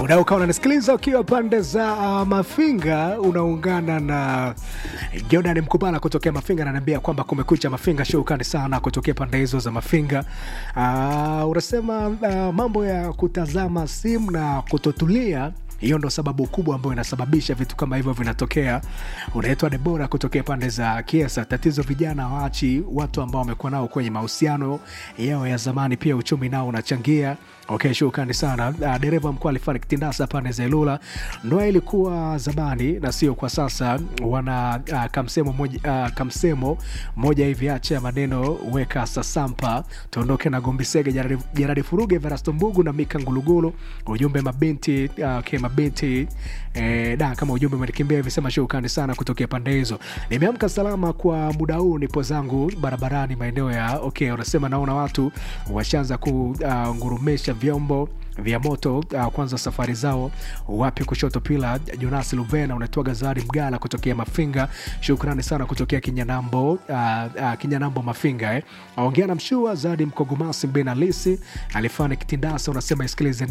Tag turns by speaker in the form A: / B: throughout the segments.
A: Muda ukawa unanisikiliza ukiwa pande za uh, Mafinga, unaungana na Jordan Mkubala kutokea Mafinga, ananiambia kwamba kumekucha Mafinga, shukrani sana kutokea pande hizo za Mafinga. Uh, unasema uh, mambo ya kutazama simu na kutotulia hiyo ndo sababu kubwa ambayo inasababisha vitu kama hivyo vinatokea. Unaitwa Debora kutokea pande za Kiesa. Tatizo vijana waachi watu ambao wamekuwa nao kwenye mahusiano yao ya zamani, pia uchumi nao unachangia. Okay, shukrani sana. Uh, dereva mkuu alifariki Tindasa pande za Ilula. Ndoa ilikuwa zamani na sio kwa sasa. Wana uh, kamsemo moja, uh, kamsemo moja hivi, acha maneno, weka sasampa, tuondoke na Gombisege, Jaradi, Jaradi Furuge, Verasto Mbugu na Mika Ngulugulu. Ujumbe mabinti uh, okay, mabinti eh, da kama ujumbe umenikimbia hivi, sema shukrani sana kutokea pande hizo. Nimeamka salama kwa muda huu, nipo zangu barabarani maeneo ya okay, unasema naona watu washaanza kungurumesha uh, vyombo vya moto uh, kwanza safari zao wapi kushoto pila Jonas Luvena unatoa Gazari Mgala kutokea Mafinga, shukrani sana kutokea Kinyanambo uh, uh, Kinyanambo Mafinga eh. Ongea na mshua Zadi Mkogomasi Mbena Lisi alifanya kitindasa, unasema isikilize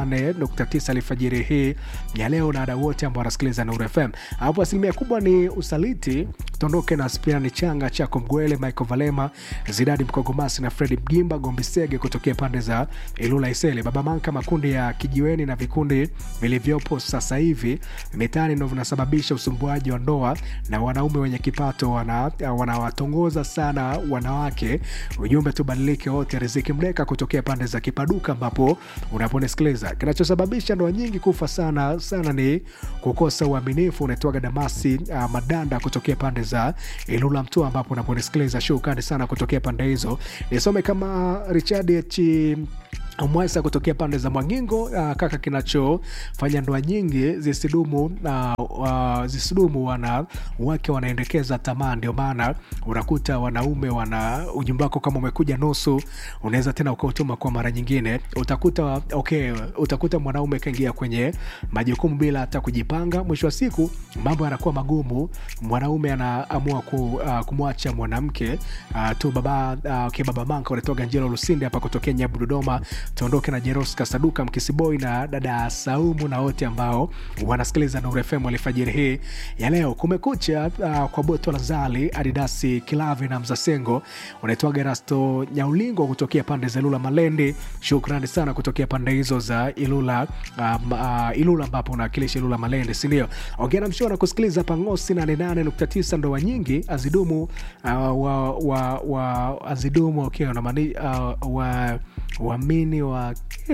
A: 88.9 alfajiri hii ya leo na wadau wote ambao wanasikiliza Nuru FM. Hapo asilimia kubwa ni usaliti. Tondoke na Spiani Changa Chako Mgwele, Michael Valema, Zidadi Mkogomasi na Fredi Mgimba Gombisege kutokea pande za Ilula Isele, Baba Manka makundi ya kijiweni na vikundi vilivyopo sasa hivi mitaani ndo vinasababisha usumbuaji wa ndoa na wanaume wenye kipato wanawatongoza wana sana wanawake. Ujumbe tubadilike wote. Riziki Mdeka kutokea pande za Kipaduka ambapo unaponisikiliza. Kinachosababisha ndoa nyingi kufa sana sana ni kukosa uaminifu. Unatoaga Damasi uh, Madanda kutokea pande za Ilula Mtua ambapo unaponisikiliza. Shukrani sana kutokea pande hizo. Nisome kama Richard H Mwesa kutokea pande za Mwangingo. Uh, kaka, kinachofanya ndoa nyingi zisidumu uh, uh, zisidumu wana wake wanaendekeza tamaa. Ndio maana unakuta wanaume wana ujumbe wako, kama umekuja nusu, unaweza tena ukautuma kwa mara nyingine. Utakuta okay, utakuta mwanaume kaingia kwenye majukumu bila hata kujipanga. Mwisho wa siku mambo yanakuwa magumu, mwanaume anaamua ku, uh, kumwacha mwanamke uh, tu. Baba uh, okay, baba manka unatoka Njelo Lusinde hapa kutokea Nyabu Dodoma tuondoke na Jeros Kasaduka Mkisiboi na dada Saumu na wote ambao wanasikiliza Nuru FM alfajiri hii ya leo. Kumekucha uh, kwa Boto Lazali Adidasi Kilavi na Mzasengo unaitwa Gerasto Nyaulingo kutokea pande za Ilula Malendi. Shukrani sana kutokea pande hizo za Ilula um, uh, Ilula ambapo unawakilisha Ilula Malendi, si ndio? Ongea na mshona kusikiliza Pangosi 88.9 ndoa nyingi azidumu uh, wa, wa, wa azidumu okay, unamani uh, wa waamini wa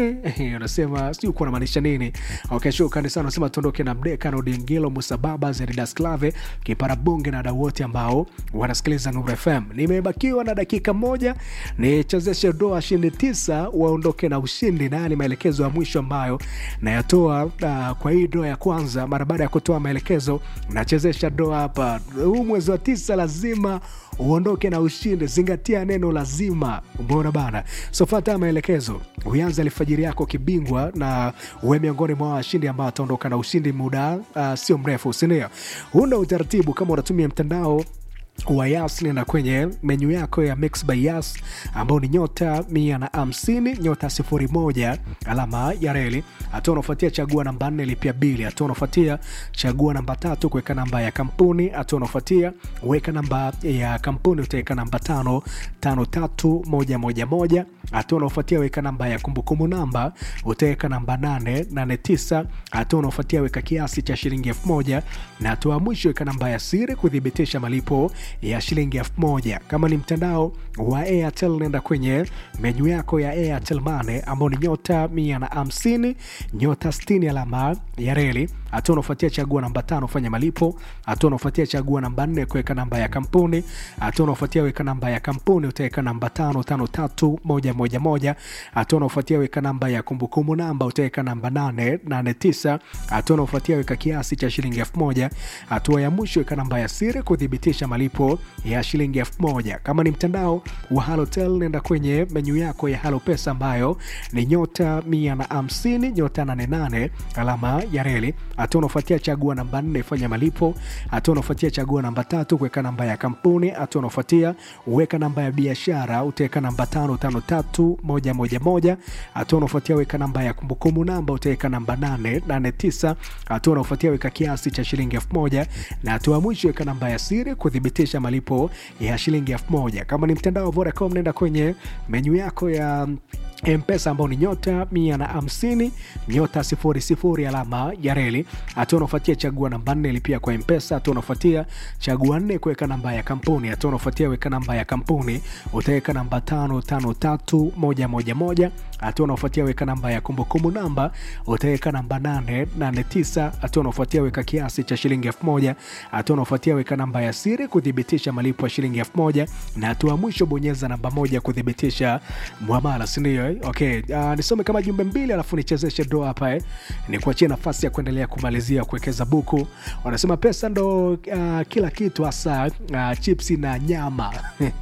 A: unasema sijui kuwa namaanisha nini. Okay, shukrani sana. Unasema tuondoke na Mdeka na Odingilo Musa Baba Zeridas Clave Kipara Bonge na wadau wote ambao wanasikiliza Nuru FM. Nimebakiwa na dakika moja nichezeshe doa shindi tisa waondoke na ushindi, na ni maelekezo ya mwisho ambayo nayatoa uh, kwa hii doa ya kwanza. Mara baada ya kutoa maelekezo, nachezesha doa hapa. Huu mwezi wa tisa lazima uondoke na ushindi. Zingatia neno lazima, umeona bana. So fata maelekezo, uanze alfajiri yako kibingwa, na uwe miongoni mwa washindi ambao wataondoka na ushindi muda uh, sio mrefu, sindio? Huu ndo utaratibu kama unatumia mtandao wa Yas nenda kwenye menyu yako ya Mix by Yas ambao ni nyota mia na hamsini nyota sifuri moja alama ya reli. Hatua unaofuatia chagua namba nne lipia bili. Hatua unaofuatia chagua namba tatu kuweka namba ya kampuni. Hatua unaofuatia weka namba ya kampuni, utaweka namba tano tano tatu moja moja moja. Hatua unaofuatia weka namba ya kumbukumbu namba, utaweka namba nane nane tisa. Hatua unaofuatia weka kiasi cha shilingi elfu moja na hatua mwisho weka namba ya siri kuthibitisha malipo ya shilingi elfu moja. Kama ni mtandao wa Airtel, nenda kwenye menyu yako ya Airtel Money ambao ni nyota mia na hamsini nyota sitini alama ya reli. Hatua unaofuatia chagua namba tano fanya malipo. Hatua unaofuatia chagua namba nne kuweka namba ya kampuni. Hatua unaofuatia weka namba ya kampuni, utaweka namba tano tano tatu moja moja moja. Hatua unaofuatia weka namba ya kumbukumbu namba, utaweka namba nane nane tisa. Hatua unaofuatia weka kiasi cha shilingi elfu moja. Hatua ya mwisho weka namba ya siri kuthibitisha malipo ya shilingi elfu moja. Kama ni mtandao wa Halotel, nenda kwenye menyu yako ya Halo Pesa ambayo ni nyota mia na hamsini nyota nane nane alama ya reli. hatua unaofuatia chagua namba nne fanya malipo hatua unaofuatia chagua namba tatu kuweka namba ya kampuni hatua unaofuatia weka namba ya biashara utaweka namba tano tano tatu moja moja moja hatua unaofuatia weka namba ya kumbukumbu namba utaweka namba nane nane tisa hatua unaofuatia weka kiasi cha shilingi elfu moja na hatua ya mwisho weka namba ya siri kuthibitisha malipo ya shilingi elfu moja kama ni mtandao wa Vodacom nenda kwenye menyu yako ya mpesa ambao ni nyota mia na hamsini nyota sifuri sifuri alama ya reli hatua unaofuatia chagua namba nne lipia kwa mpesa hatua unaofuatia chagua nne kuweka namba ya kampuni hatua unaofuatia weka namba ya kampuni utaweka namba tano tano tatu moja moja moja hatua unaofuatia weka namba ya kumbukumbu namba utaweka namba nane nane tisa hatua unaofuatia weka kiasi cha shilingi elfu moja hatua unaofuatia weka namba ya siri kuthibitisha malipo ya shilingi elfu moja na hatua ya mwisho bonyeza namba moja kuthibitisha mwamala sindio eh? okay uh, nisome kama jumbe mbili alafu nichezeshe do hapa eh? nikuachie nafasi ya kuendelea kumalizia kuwekeza buku wanasema pesa ndo uh, kila kitu hasa uh, chipsi na nyama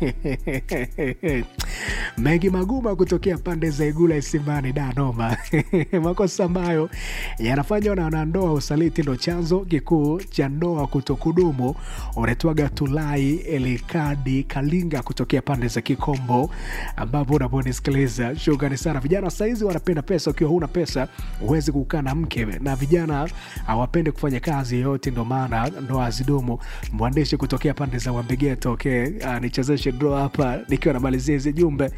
A: mengi maguma kutokea pande za igula isimani danoma makosa ambayo yanafanywa na wanandoa usaliti ndo chanzo kikuu cha ndoa kutokudumu unaitwaga tulai elikadi kalinga kutokea pande za kikombo ambapo unaponisikiliza shukrani sana vijana saizi wanapenda pesa ukiwa huna pesa huwezi kukaa na mke na vijana hawapendi kufanya kazi yoyote ndo maana ndoa hazidumu mwandishi kutokea pande za wambegeto okay uh, nichezeshe dro hapa nikiwa namalizia hizi jumbe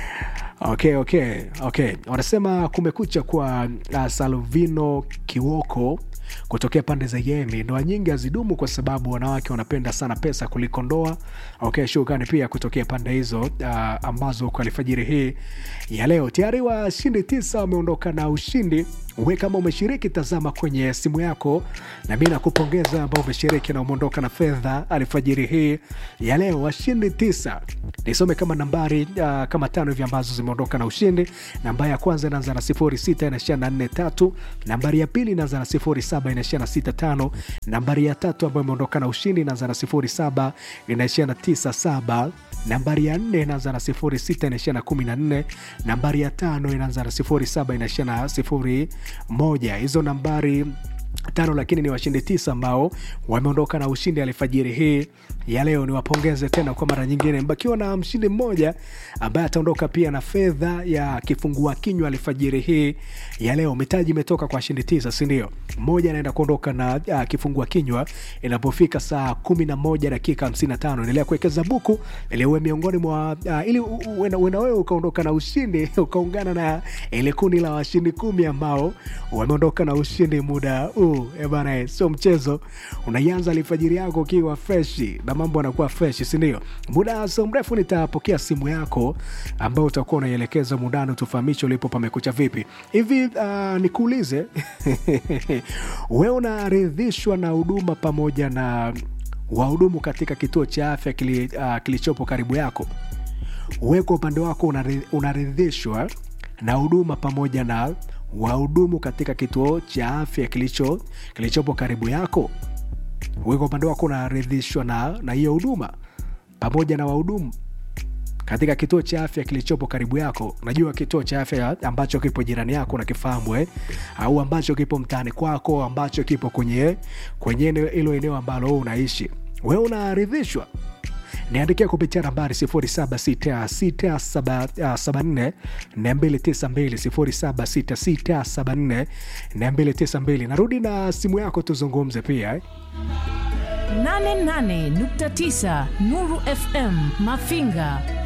A: okay okay okay wanasema kumekucha kwa uh, salvino kiwoko kutokea pande za yemi ndoa nyingi hazidumu kwa sababu wanawake wanapenda sana pesa kuliko ndoa okay shukrani pia kutokea pande hizo uh, ambazo kwa alfajiri hii ya leo tayari washindi tisa wameondoka na ushindi we kama umeshiriki tazama kwenye simu yako na mi nakupongeza ambao umeshiriki na umeondoka na fedha alfajiri hii ya leo washindi tisa nisome kama nambari uh, kama tano hivi ambazo zimeondoka na ushindi nambari ya kwanza inaanza na sifuri sita inaishia na nne tatu nambari ya pili inaanza na sifuri saba inaishia na sita tano nambari ya tatu ambayo imeondoka na ushindi inaanza na sifuri saba inaishia na tisa saba nambari ya nne inaanza na sifuri sita inaishia na kumi na nne nambari ya tano inaanza na sifuri saba inaishia na sifuri moja hizo nambari tano lakini ni washindi tisa ambao wameondoka na ushindi alfajiri hii ya leo niwapongeze tena kwa mara nyingine mbakiwa na mshindi mmoja ambaye ataondoka pia na fedha ya kifungua kinywa alfajiri hii ya leo mitaji imetoka kwa washindi tisa sindio mmoja anaenda kuondoka na uh, kifungua kinywa inapofika saa kumi na moja dakika hamsini na tano endelea kuwekeza buku ili uwe miongoni mwa uh, ili uenda wewe ukaondoka na ushindi ukaungana na ile kundi la washindi kumi ambao wameondoka na ushindi muda huu bana sio mchezo unaianza alfajiri yako ukiwa freshi na mambo anakuwa fresh sindio muda sio mrefu nitapokea simu yako ambayo utakuwa unaielekeza mundani tufahamishe ulipo pamekucha vipi hivi uh, nikuulize we unaridhishwa na huduma pamoja na wahudumu katika kituo cha afya kili, uh, kilichopo karibu yako we kwa upande wako unaridhishwa na huduma pamoja na wahudumu katika kituo cha afya kilicho kilichopo karibu yako we kwa upande wako unaridhishwa na na hiyo huduma pamoja na wahudumu katika kituo cha afya kilichopo karibu yako najua kituo cha afya ambacho kipo jirani yako nakifahamu eh? au ambacho kipo mtaani kwako ambacho kipo kwenye kwenye hilo eneo ambalo unaishi we unaridhishwa niandikia kupitia nambari 0766742292 0766742292 narudi na simu yako tuzungumze pia eh?
B: 88.9 Nuru FM Mafinga